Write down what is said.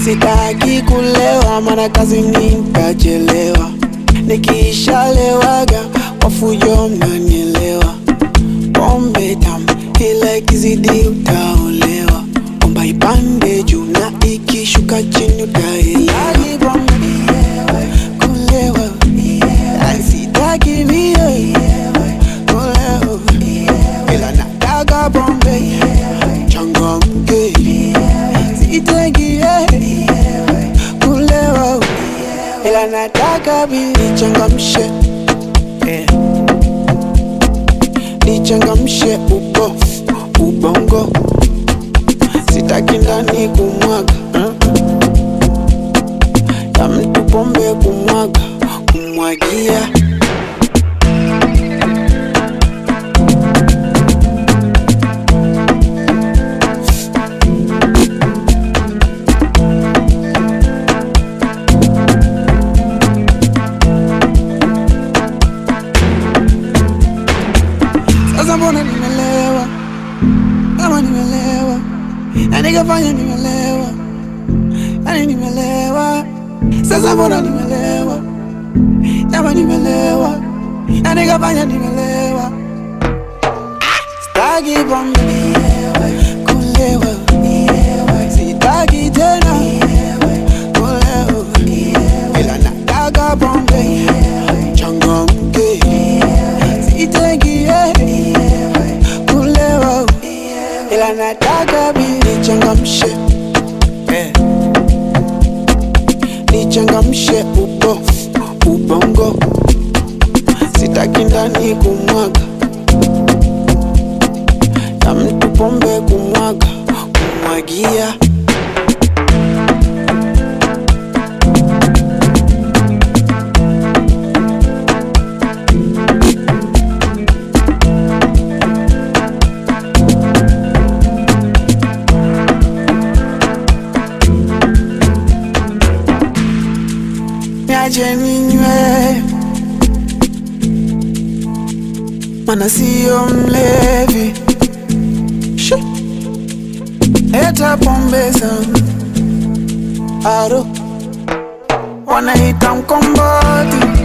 sitaki kulewa, mana kazi nitachelewa. Nikishalewaga kwa fujo, mnanielewa. Pombe tamu ila ikizidi utaolewa. Omba ipande juu na ikishuka chini utaelewa. Kulewa Ay, sitaki mie kulewa, ila nataka pombe changamke, sitaki eh, kulewa, ila nataka bi nichangamshe eh, nichangamshe ubo ubongo, sitaki ndani kumwaga eh, ya mtu pombe kumwaga kumwagia Sasa mbona nimelewa, kama nimelewa, na nikafanya nimelewa, yani nimelewa. Sasa mbona nimelewa, kama nimelewa, na nikafanya nimelewa. Sitaki pombe, kulewa, sitaki tena kulewa, ila nataka pombe changamke, sitaki eh, kulewa, ila nataka bi nichangamshe eh, nichangamshe ubo ubongo, sitaki ndani kumwaga ya mtu pombe kumwaga kumwagia niache ninywe, mana siyo mlevi. Shi. Leta pombe zangu aro, wanaita mkomboti